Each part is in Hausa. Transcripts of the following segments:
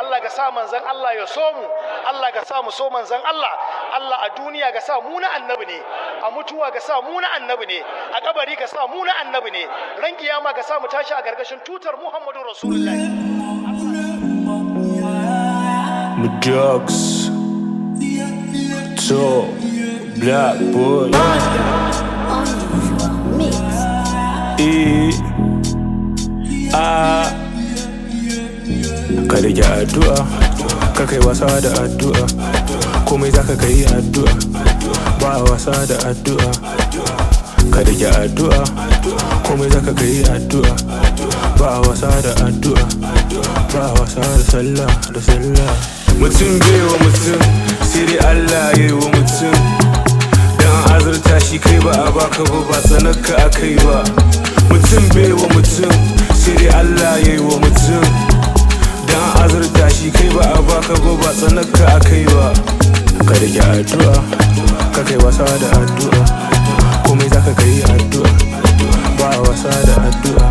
Allah ka sa manzan Allah ya so mu Allah ka sa mu so manzan Allah Allah a duniya ka sa mu na annabi ne a mutuwa ka sa mu na annabi ne a kabari ka sa mu na annabi ne ran kiyama ka sa mu tashi a gargashin tutar Muhammadu Rasulullahi drugs. So, black boy. E, a, ka rage addu'a, ka kai wasa da addu'a, komai za ka kai addu'a, ba wasa da addu'a. Ka rage addu'a, komai za ka kai addu'a, ba wasa da addu'a, ba wasa da sallah da sallah. mutum bai wa mutum sai dai Allah ya yi wa mutum dan azurta shi kai ba a baka ba ba tsanaka a kai ba mutum bai wa mutum sai dai Allah ya yi wa mutum dan azurta shi kai ba a baka ba ba tsanaka a kai ba ka rike addu'a ka kai wasa da addu'a komai zaka kai addu'a ba wasa da addu'a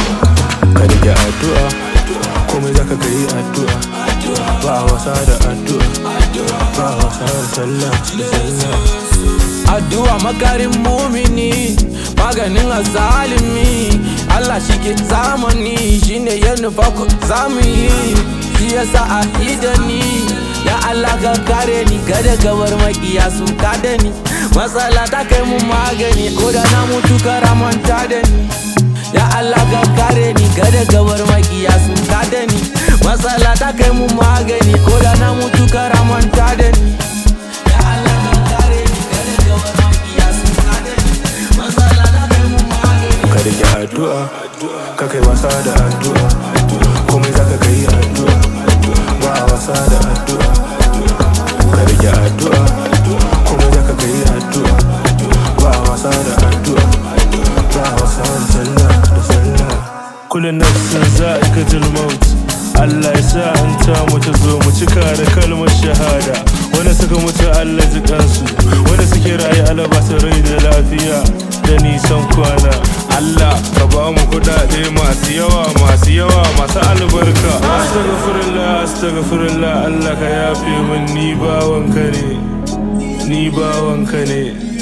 ka rike addu'a komai zaka kai addu'a ba wasa da addu'a ba wasa da sallah da sallah addu'a makarin mumini maganin azalimi Allah shi ke zamani shine ya nufa ku zamu yi shi yasa a da ni ya Allah ka kare ni kada gabar makiya su kada ni matsala ta kai mu magani ko da na mutu kara manta da ni ya Allah ka kare ni kada gabar makiya su kada ni matsala ta kai mu magani ko da na mutu kara manta da ni ya Allah ka kare ni kada gabar makiya su kada ni matsala ta kai mu magani ka rike addu'a ka kai wasa da addu'a komai zaka kai addu'a ba wasa da addu'a ka rike addu'a komai zaka kai addu'a ba wasa da addu'a ba wasa da sallah da sallah kullun nafsin za'ikatul maut Allah ya sa an ta mu ta zo mu cika da kalmar shahada wanda suka mutu Allah ji kansu wanda suke rayu alaba su rai da lafiya da nisan kwana Allah ka ba mu kudade masu yawa masu yawa masu albarka astaghfirullah astaghfirullah Allah ka yafe min ni bawanka ne ni bawanka ne